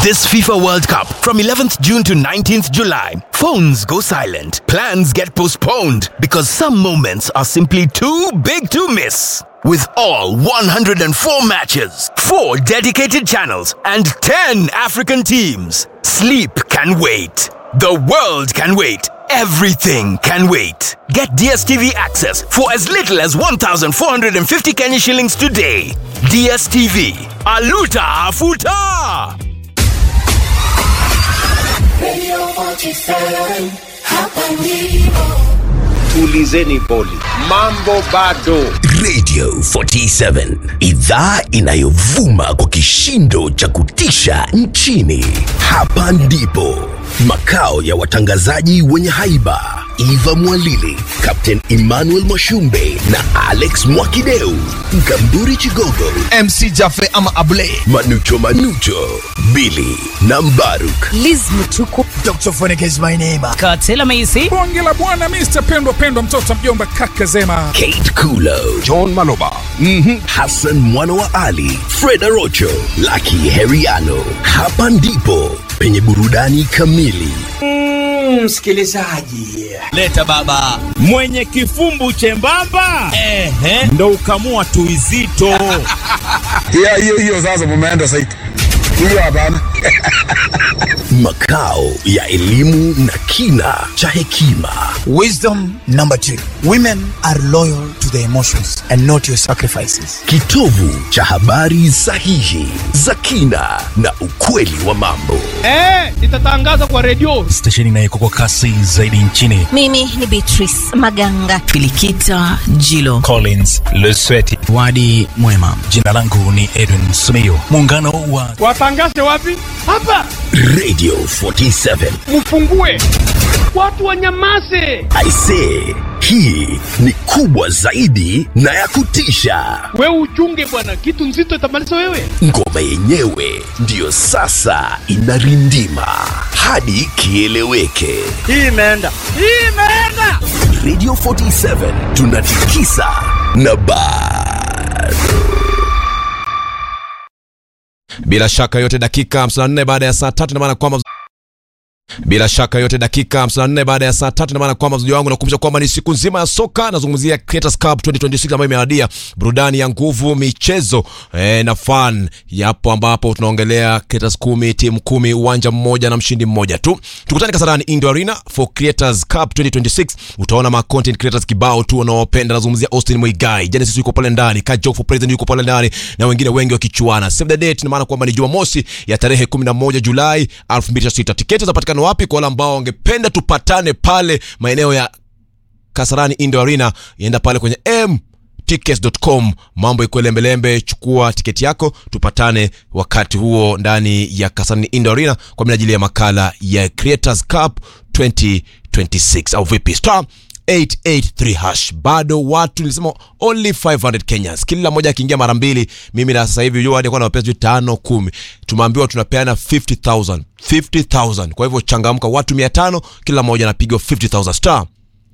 This FIFA World Cup from 11th June to 19th July. Phones go silent. Plans get postponed because some moments are simply too big to miss. With all 104 matches, 4 dedicated channels, and 10 African teams, sleep can wait. The world can wait. Everything can wait. Get DSTV access for as little as 1,450 Kenya shillings today. DSTV. Aluta Afuta! Radio 47, hapa ndipo. Tulizeni boli, mambo bado. Radio 47 idhaa inayovuma kwa kishindo cha kutisha nchini. Hapa ndipo makao ya watangazaji wenye haiba Eva Mwalili, Captain Emmanuel Mwashumbe na Alex Mwakideu, Mkamburi Chigogo, MC Jafe ama Able, Manucho Manucho, Billy na Mbaruk. Liz Mutuku. Dr. Phonic is my name. Katela Maisi. bonge la bwana Mr. pendwa pendwa mtoto mjomba kaka zema Kate Kulo, John Maloba. Hassan mwana wa Ali, Freda Rocho, Lucky Heriano. Hapa ndipo penye burudani kamili. leta baba mwenye kifumbu chembamba ehe, ndo ukamua tuizito Hiyo hiyo hiyo sasa mumeenda saiti. Hiyo hapana. Makao ya elimu na kina cha hekima. Wisdom number two women are loyal to their emotions and not your sacrifices. Kitovu cha habari sahihi za kina na ukweli wa mambo. stesheni inayeko kwa kasi zaidi nchini Mimi ni Beatrice Maganga. Filikita Jilo. collins lesweti Wadi mwema. jina langu ni edwin sumio muungano wa watangaze wapi hapa Radio 47. mfungue watu wanyamaze I say, hii ni kubwa zaidi na ya kutisha. wewe uchunge bwana kitu nzito itamaliza wewe Ngoma yenyewe ndiyo sasa inarindima hadi kieleweke. hii imeenda hii imeenda Radio 47 tunatikisa na bado. bila shaka yote dakika 54 baada ya saa tatu maana kwamba bila shaka yote dakika 54 baada ya saa tatu maana kwamba mzuji wangu nakumbusha kwamba ni siku nzima ya soka nazungumzia Creators Cup 2026 ambayo imeadia burudani ya nguvu michezo eh, na fan yapo ambapo tunaongelea Creators kumi timu kumi uwanja mmoja na mshindi mmoja tu tukutane Kasarani Indoor Arena for Creators Cup 2026 utaona ma content creators kibao tu wanaopenda nazungumzia Austin Muigai Genesis yuko pale ndani Kajok for President yuko pale ndani na wengine wengi wakichuana save the date ina maana kwamba ni Jumamosi ya tarehe 11 Julai 2026 tiketi zinapatikana wapi kwa wale ambao wangependa tupatane pale maeneo ya Kasarani Indoor Arena ienda pale kwenye m tickets.com mambo ikuwe lembelembe chukua tiketi yako tupatane wakati huo ndani ya kasarani indoor arena kwa minajili ya makala ya creators cup 2026 au vipi star 883 hash bado watu nilisema only 500 kenyans kila mmoja akiingia mara mbili mimi na sasa hivi hadi na pesa tano kumi tumeambiwa tunapeana 50000 50000 kwa hivyo changamka watu 500 kila mmoja anapigwa 50000 star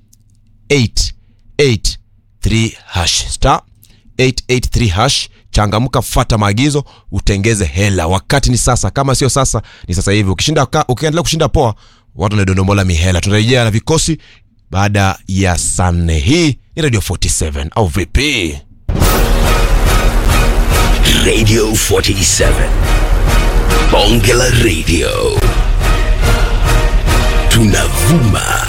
883 hash star 883 hash changamka fata maagizo utengeze hela wakati ni sasa kama sio sasa ni sasa hivi ukishinda ka- ukiendelea kushinda poa watu wanadondomola mihela tunarejea na vikosi baada ya saa nne hii ni radio 47 au vipi Radio 47. Bonge la Radio. Tunavuma